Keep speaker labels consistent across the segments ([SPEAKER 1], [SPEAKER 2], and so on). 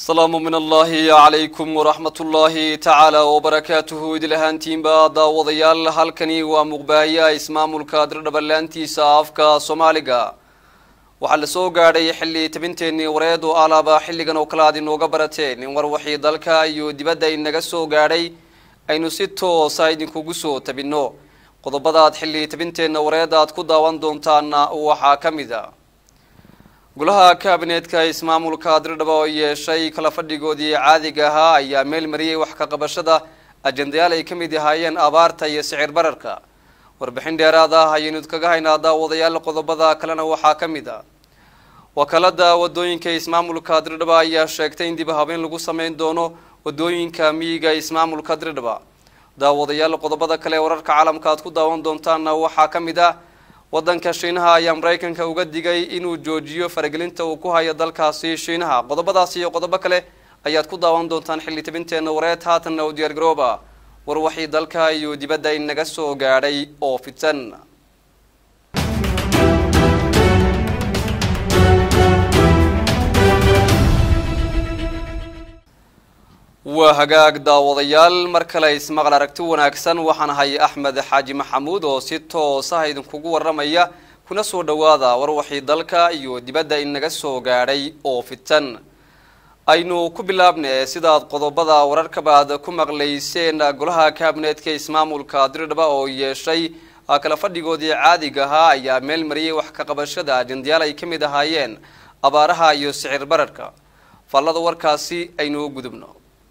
[SPEAKER 1] asalaamu min allahi calaykum waraxmat ullaahi tacaala wabarakaatuhu idil ahaantiinba daawadayaal halkani waa muqbaahiyaha ismaamulka dirdhabanlaantiisa afka soomaaliga waxaa la soo gaadhay xilli tabinteenii wareed oo alaaba xilligan oo kale aad inooga barateen in war wixii dalka iyo dibadda inaga soo gaadhay aynu si toosa idinkugu soo tabinno qodobadaad xilli tabinteenna wareed aad ku daawan doontaana waxaa ka mid a golaha kaabineedka ismaamulka dirdhaba oo yeeshay kala fadhigoodii caadiga ahaa ayaa meel mariyey wax ka qabashada ajendayaal ay ka mid ahaayeen abaarta iyo sicir bararka warbixin dheeraad ah ayaynu kaga haynaa daawadayaal qodobada kalena waxaa ka mid a wakaalada wadooyinka ismaamulka dirdhaba ayaa sheegtay in dib habeen lagu sameyn doono wadooyinka miyiga ismaamulka dirdhaba daawadayaal qodobada kale ee wararka caalamka aad ku daawan doontaana waxaa ka mid ah wadanka shiinaha ayaa maraykanka uga digay inuu joojiyo faragelinta uu ku hayo dalkaasi shiinaha qodobadaasi iyo qodobo kale ayaad ku daawan doontaan xilli tabinteena wareed haatanna u diyaar garooba war waxii dalka iyo dibadda inaga soo gaadhay oo fidsan waa hagaag daawadayaal mar kale ismaqal aragti wanaagsan waxaan ahay axmed xaaji maxamuud oo si toosaha idinkugu waramaya kuna soo dhawaada war waxii dalka iyo dibadda inaga soo gaadhay oo fidsan aynu ku bilaabne sidaad qodobada wararkabaad ku maqlayseen golaha kaabineedka ismaamulka dirdhaba oo yeeshay kala fadhigoodii caadiga ahaa ayaa meel mariyey wax ka qabashada ajendayaal ay ka mid ahaayeen abaaraha iyo sicir bararka faallada warkaasi aynu gudubno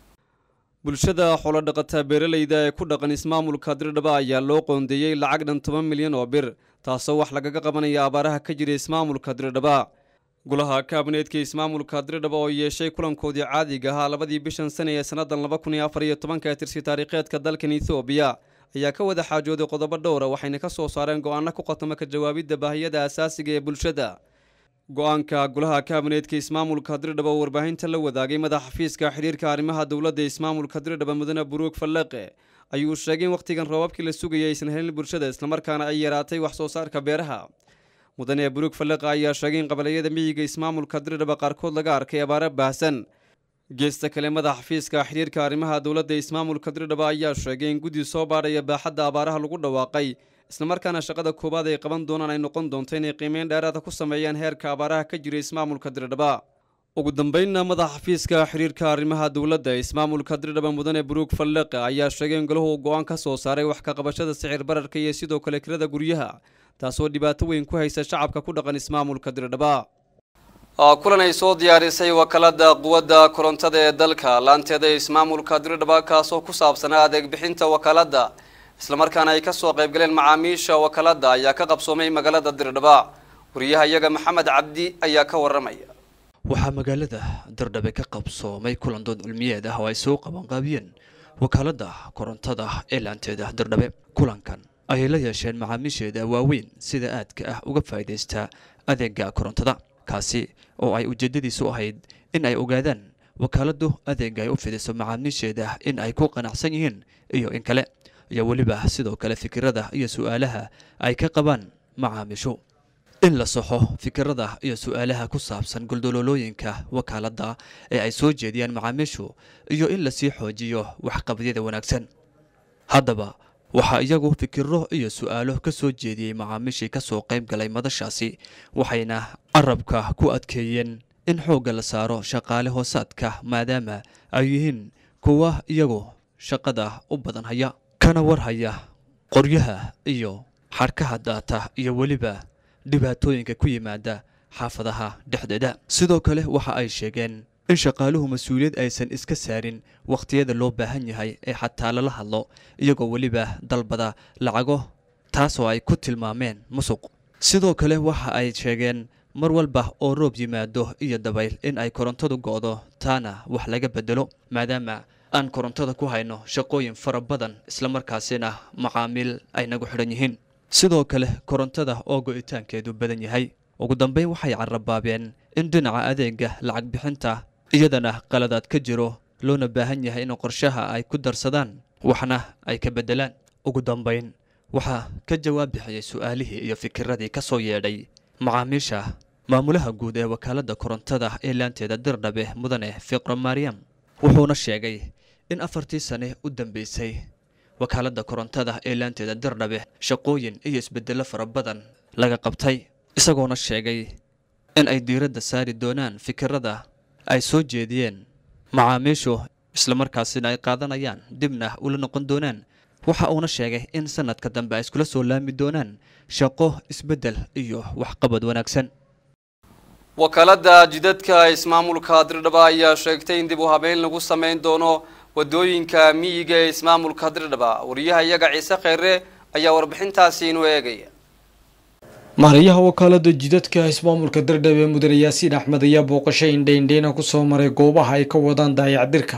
[SPEAKER 1] bulshada xoolodhaqata beeralayda ee ku dhaqan ismaamulka dirdhaba ayaa loo qoondeeyey lacag dhan toban milyan oo bir taasoo wax lagaga qabanaya abaaraha ka jira ismaamulka dirdhaba golaha kaabineedka ismaamulka dirdhaba oo yeeshay kulankoodii caadiga ahaa labadii bishan sane ee sannadan laba kun iyo afar iyo tobanka ee tirsi taariikheedka dalkan ethoobiya ayaa ka wada xaajooday qodobo dhowra waxayna ka soo saareen go-aano ku qatamo ka jawaabidda baahiyada asaasiga ee bulshada go-aanka golaha kaabineedka ismaamulka dirdhaba oo warbaahinta la wadaagay madaxa xafiiska xidhiirka arrimaha dowladda ismaamulka dirdhaba mudane buruug fallaqe ayuu sheegay in wakhtigan roobabkii la sugayay aysan helin bulshada islamarkaana ay yaraatay wax soo saarka beeraha mudane buruug fallaqe ayaa sheegay in qabaliyada miyiga ismaamulka dirdhaba qaarkood laga arkay abaaro baahsan geesta kale madaxa xafiiska xidhiirka arrimaha dowladda ismaamulka dirdhaba ayaa sheegay in guddi soo baadhaya baaxadda abaaraha lagu dhawaaqay islamarkaana shaqada koowaad ay qaban doonaan ay noqon doonto inay qiimeyn dheeraada ku sameeyaan heerka abaaraha ka jira ismaamulka dirdhaba ugu dambeynna madaxa xafiiska xidhiirka arrimaha dowladda ismaamulka dirdhaba mudane buruug fallaqe ayaa sheegay in golahu go-aan ka soo saaray wax ka qabashada sicir bararka iyo sidoo kale kirada guryaha taasoo dhibaato weyn ku haysa shacabka ku dhaqan ismaamulka dirdhaba kulan ay soo diyaarisay wakaalada quwadda korontada ee dalka laanteeda ismaamulka dirdhaba kaasoo ku saabsanaa adeeg bixinta wakaalada islamarkaana ay kasoo qaybgaleen macaamiisha wakaalada ayaa ka qabsoomay magaalada dirdhaba wariyaha iyaga maxamed cabdi ayaa ka waramaya
[SPEAKER 2] waxaa magaalada dirdhabe ka qabsoomay kulan dood cilmiyeed ah oo ay soo qabanqaabiyeen wakaalada korontada ee laanteeda dirdhabe kulankan ayay la yeesheen macaamiisheeda waaweyn sida aadka ah uga faa'iidaysta adeega korontada kaasi oo ay ujeedadiisu ahayd in ay ogaadaan wakaaladu adeega ay u fidiso macaamiisheeda in ay ku qanacsan yihiin iyo in kale iyo weliba sidoo kale fikirada iyo su-aalaha ay ka qabaan macaamiishu in la saxo fikirada iyo su-aalaha ku saabsan guldololooyinka wakaaladda ee ay soo jeediyaan macaamiishu iyo in lasii xoojiyo waxqabadyada wanaagsan haddaba waxaa iyagu fikiro iyo su-aalo ka soo jeediyey macaamiishii kasoo qayb galay madashaasi waxayna carabka ku adkeeyeen in xoogga la saaro shaqaale hoosaadka maadaama ay yihiin kuwa iyagu shaqada u badan haya kana warhaya qoryaha iyo xadhkaha daata iyo weliba dhibaatooyinka ku yimaada xaafadaha dhexdeeda sidoo kale waxa ay sheegeen in shaqaaluhu mas-uuliyad aysan iska saarin wakhtiyada loo baahan yahay ee xataa lala hadlo iyagoo weliba dalbada lacago taasoo ay ku tilmaameen musuq sidoo kale waxa ay sheegeen mar walba oo roob yimaado iyo dabayl in ay korontadu go'do taana wax laga bedelo maadaama aan korontada ku hayno shaqooyin fara badan islamarkaasina macaamiil ay nagu xidhan yihiin sidoo kale korontada oo go'itaankeedu badan yahay ugu dambeyn waxay carabaabeen in dhinaca adeega lacag bixinta iyadana qaladaad ka jiro loona baahan yahay in qorshaha ay ku darsadaan waxna ay ka beddelaan ugu dambeyn waxaa ka jawaab bixiyey su-aalihii iyo fikiradii ka soo yeedhay macaamiisha maamulaha guud ee wakaaladda korontada ee laanteeda dirdhabe mudane fiqro maryam wuxuuna sheegay in afartii sane u dambeysay wakaaladda korontada ee laanteeda dirdhabe shaqooyin iyo isbedello fara badan laga qabtay isagoona sheegay in ay diiradda saari doonaan fikirada ay soo jeediyeen macaamiishu islamarkaasina ay qaadanayaan dibna ula noqon doonaan waxa uuna sheegay in sanadka dambe ay iskula soo laami doonaan shaqo isbeddel iyo waxqabad wanaagsan
[SPEAKER 1] wakaaladda jidadka ismaamulka dirdhaba ayaa sheegtay in dib u habeyn lagu sameyn doono wadooyinka miyiga ee ismaamulka dirdhaba wariyaha iyaga ciise kheyre ayaa warbixintaasi inuu eegaya
[SPEAKER 3] maarayaha wakaalada jidadka ismaamulka dirdhabe mudane yaasiin axmed ayaa booqasho indhaindhayna kusoo maray goobaha ay ka wadaan daayacdirka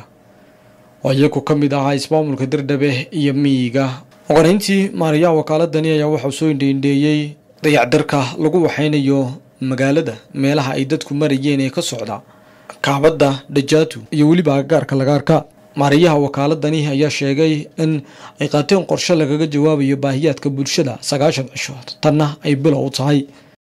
[SPEAKER 3] oo iyagu ka mid ahaa ismaamulka dirdhabe iyo miyiga oqonayntii maarayaha wakaaladani ayaa waxau soo indhaindheeyey dayacdirka lagu waxaynayo magaalada meelaha ay dadku marayeen ee ka socda kaabadda dhajaatu iyo weliba agagaarka lagaarka maarayaha wakaaladani ayaa sheegay in ay qaateen qorshe lagaga jawaabayo baahiyaadka bulshada sagaashan cishood tanna ay bilow tahay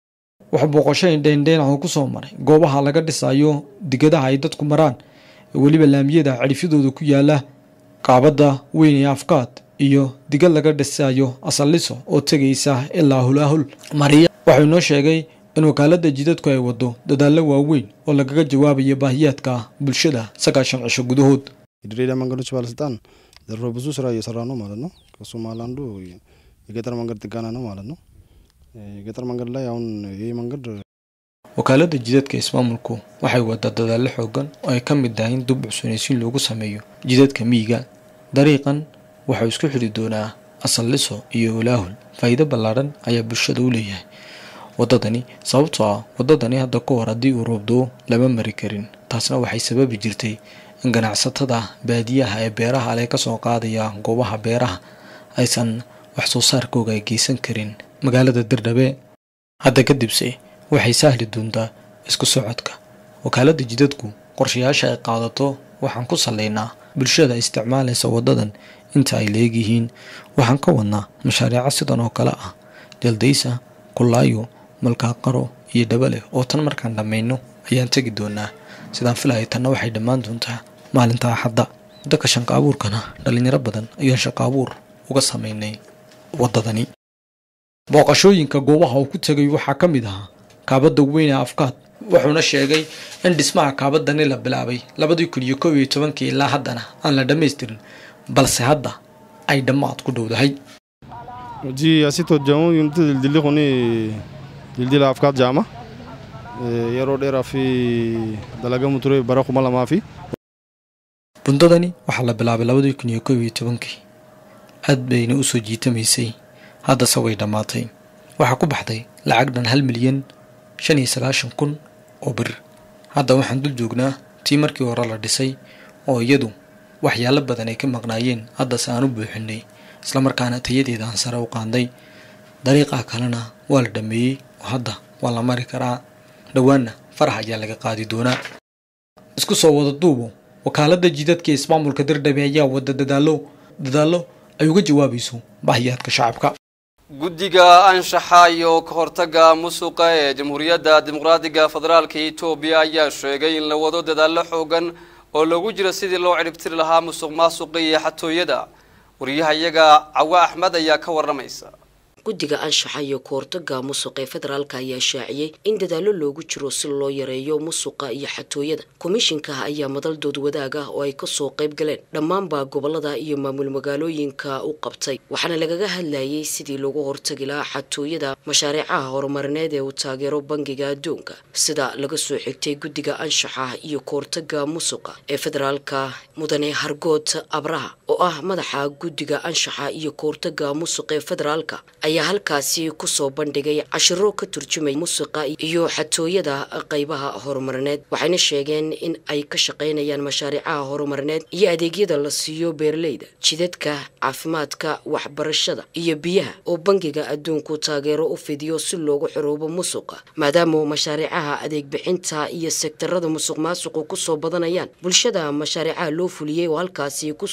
[SPEAKER 3] wax booqasho indheindheyn oo kusoo maray goobaha laga dhisayo digadaha ay dadku maraan ee weliba laamiyada cidhifyadooda ku yaala kaabadda weyn ee afkaad iyo digad laga dhisayo asalliso oo tegaysa ilaa hulaahul mariya waxau inoo sheegay in wakaalada jidadku ay wado dadaallo waaweyn oo lagaga jawaabayo baahiyaadka bulshada sagaashan cisho gudahood
[SPEAKER 4] የድሬዳዋ መንገዶች ባለስልጣን ዘርፈ ብዙ ስራ እየሰራ ነው ማለት ነው። ከሱም አንዱ የገጠር መንገድ ጥገና ነው ማለት ነው። የገጠር መንገድ ላይ አሁን ይህ መንገድ
[SPEAKER 3] wakaalada jidadka ismaamulku waxay wadaa dadaallo xoogan oo ay ka mid tahay in dub cusboonaysiin loogu sameeyo jidadka miyiga dariiqan waxau isku xidhi doonaa asalliso iyo olaahul faa'iido ballaadhan ayaa bulshada u leeyahay waddadani sababtoo ah waddadani hadda ka hor haddii uu roobdoo lama mari karin taasna waxay sababi jirtay in ganacsatada baadiyaha ee beeraha ale kasoo qaadaya goobaha beeraha aysan wax soo saarkooga ay geysan karin magaalada dirdhabe hadda kadibse waxay sahli doontaa isku socodka wakaalada jidadku qorshayaasha ay qaadato waxaan ku salaynaa bulshada isticmaalaysa waddadan inta ay leegyihiin waxaan ka wadnaa mashaariico sidan oo kale ah jaldaysa kulaayo malkaaqaro iyo dhabale oo tan markaan dhammayno ayaan tegi doonaa sidaan filaya tanna waxay dhammaan doontaa maalinta axadda dadka shanqa abuurkana dhalinyaro badan ayaan shaqo abuur uga sameynay waddadani booqashooyinka goobaha uu ku tegay waxaa ka mid ahaa kaabadda weyn ee afkaad wuxuuna sheegay in dhismaha kaabadani la bilaabay labadii kun iyo kow iyo tobankii ilaa haddana aan la dhammaystirin balse hadda ay dhammaad ku dhowdahay
[SPEAKER 4] hojii asitti hojjamu yomti dildilli kuni dildila afkaat jaama yeroo dheeraa fi dalagamu ture bara kuma lamaa fi
[SPEAKER 3] bundadani waxaa la bilaabay labadii kun iyo kow iyo tobankii aad bayna u soo jiitamaysay haddase way dhammaatay waxaa ku baxday lacag dhan hal milyan shan iyo sagaashan kun oo bir hadda waxaan dul joognaa tii markii hore la dhisay oo iyadu waxyaalo badan ay ka maqnaayeen haddase aan u buuxinay islamarkaana tayadeeda aan sare u qaanday dariiqaa kalena waa la dhammeeyey oo hadda waa la mari karaa dhowaanna farax ayaa laga qaadi doonaa isku soo wada duubo wakaalada jidadka ismaamulka dirdhabe ayaa wada dadaalo dadaallo ay uga jawaabayso baahiyaadka shacabka
[SPEAKER 1] guddiga anshaxa iyo ka hortagga musuqa ee jamhuuriyadda dimuqraadiga federaalka etoobiya ayaa sheegay in la wado dadaallo xoogan oo lagu jiro sidii loo ciribtiri lahaa musuq maasuqa iyo xatooyada wariyaha iyaga cawa axmed ayaa ka waramaysa
[SPEAKER 5] guddiga anshaxa iyo kahortaga musuqa ee federaalka ayaa shaaciyey in dadaallo loogu jiro si loo yareeyo musuqa iyo xatooyada komishinka ayaa madaldood wadaag ah oo ay kasoo qayb galeen dhammaanba gobolada iyo maamul magaalooyinka u qabtay waxaana lagaga hadlayay sidii loogu hortagi lahaa xatooyada mashaariicaha horumarineed ee uu taageero bangiga adduunka sida laga soo xigtay guddiga anshaxa iyo kahortaga musuqa ee federaalka mudane hargood abraha oo ah madaxa guddiga anshaxa iyo kahortaga musuqa ee federaalka ayaa halkaasi kusoo bandhigay cashiro ka turjumay musuqa iyo xatooyada qaybaha horumarineed waxayna sheegeen in ay ka shaqaynayaan mashaariicaha horumarineed iyo adeegyada la siiyo beeraleyda jidadka caafimaadka waxbarashada iyo biyaha oo bangiga adduunku taageero u fidiyo si loogu xoroobo musuqa maadaama mashaariicaha adeeg bixinta iyo sektarada musuq maasuqu kusoo badanayaan bulshada mashaariicaha loo fuliyey oo halkaasi kusoo bandhigay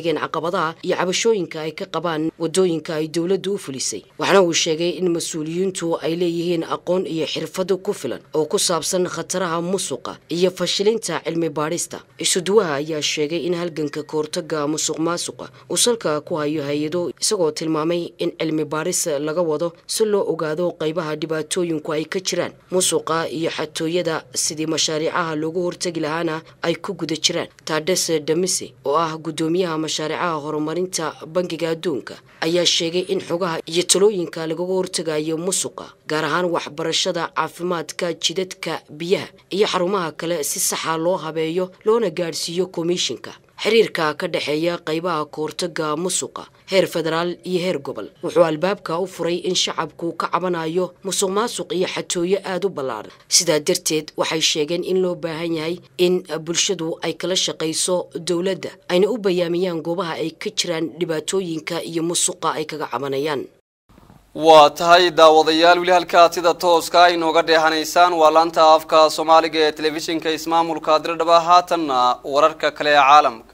[SPEAKER 5] sheegeen caqabadaha iyo cabashooyinka ay ka qabaan wadooyinka ay dowladdu u fulisay waxaana uu sheegay in mas-uuliyiintu ay leeyihiin aqoon iyo xirfado ku filan oo ku saabsan khataraha musuqa iyo fashilinta cilmi baadhista isuduwaha ayaa sheegay in halganka kahortaga musuq maasuqa uu salka ku hayo hay-ado isagoo tilmaamay in cilmi baadhis laga wado si loo ogaado qaybaha dhibaatooyinku ay ka jiraan musuqa iyo xatooyada sidii mashaariicaha loogu hortegi lahaana ay ku guda jiraan tades damise oo ah guddoomiyaha mashaariicaha horumarinta bangiga adduunka ayaa sheegay in xogaha iyo talooyinka lagaga hortegayo musuqa gaar ahaan waxbarashada caafimaadka jidadka biyaha iyo xarumaha kale si saxa loo habeeyo loona gaadhsiiyo komishinka xiriirka ka dhexeeya qaybaha kahortaga musuqa heer federaal iyo heer gobol wuxuu albaabka u furay in shacabku ka cabanayo musuq maasuq iyo xatooyo aada u ballaaran sidaa darteed waxay sheegeen in loo baahan yahay in bulshadu ay kala shaqayso dowladda ayna u bayaamiyaan goobaha ay ka jiraan dhibaatooyinka iyo musuqa ay kaga cabanayaan
[SPEAKER 1] waa tahay daawadayaal weli halkaad sida tooska inooga dheehanaysaan waa laanta afka soomaaliga ee telefishinka ismaamulka dirdhaba haatanna wararka kale ee caalamka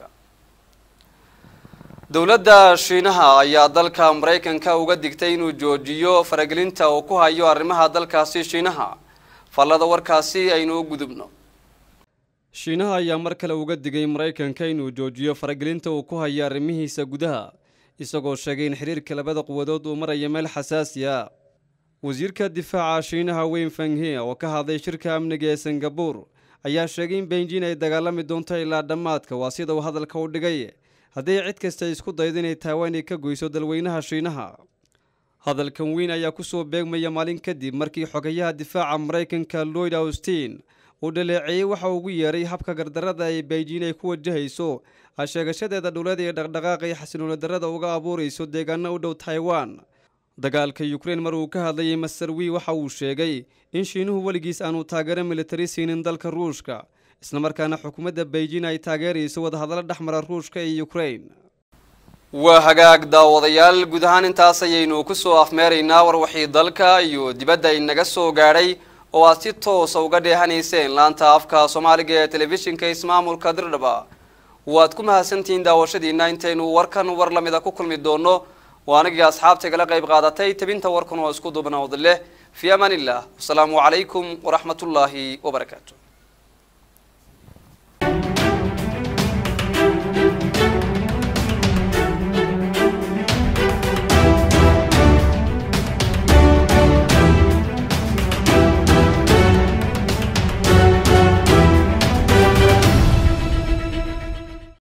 [SPEAKER 1] dowladda shiinaha ayaa dalka maraykanka uga digtay inuu joojiyo faragelinta uu ku hayo arrimaha dalkaasi shiinaha fallada warkaasi aynu u gudubno shiinaha ayaa mar kale uga digay maraykanka inuu joojiyo faragelinta uu ku hayo arrimihiisa gudaha isagoo sheegay in xiriirka labada quwadood uu maraya meel xasaasi ah wasiirka difaaca shiinaha weyn fanghe oo ka hadlay shirka amniga ee singabuur ayaa sheegay in beijin ay dagaalami doonto ilaa dhammaadka waa sida uu hadalka u dhigay haddii cid kasta isku daydo inay taiwan ka goyso dalweynaha shiinaha hadalkan weyn ayaa kusoo beegmaya maalin kadib markii xogayaha difaaca maraykanka lloyd austin uu dhaleeceeyey waxa ugu yeeray habka gardarada ee beijin ay ku wajahayso sheegashadeeda dhowlada ee dhaqdhaqaaqa iyo xasilooni darrada uga abuurayso deegaano u dhow taiwan dagaalka ukrein mar uu ka hadlayay masarwi waxa uu sheegay in shiinuhu weligiis aanu taageero militari siinin dalka ruushka islamarkaana xukuumadda beijin ay taageerayso wadahadallo dhexmara ruushka iyo ukrein waa hagaag daawadayaal guud ahaan intaas ayaynu kusoo afmeeraynaa warwaxii dalka iyo dibadda inaga soo gaadhay oo aad si toosa uga dheehanayseen laanta afka soomaaliga ee telefishinka ismaamulka dirdhaba waad ku mahadsantihiin daawashadiina intaynu warkan war lamida ku kulmi doono waa anigii asxaabta igala qayb qaadatay tabinta warkan oo isku duubnawd leh fii amaan illah wasalaamu calaykum waraxmatullaahi wabarakaatu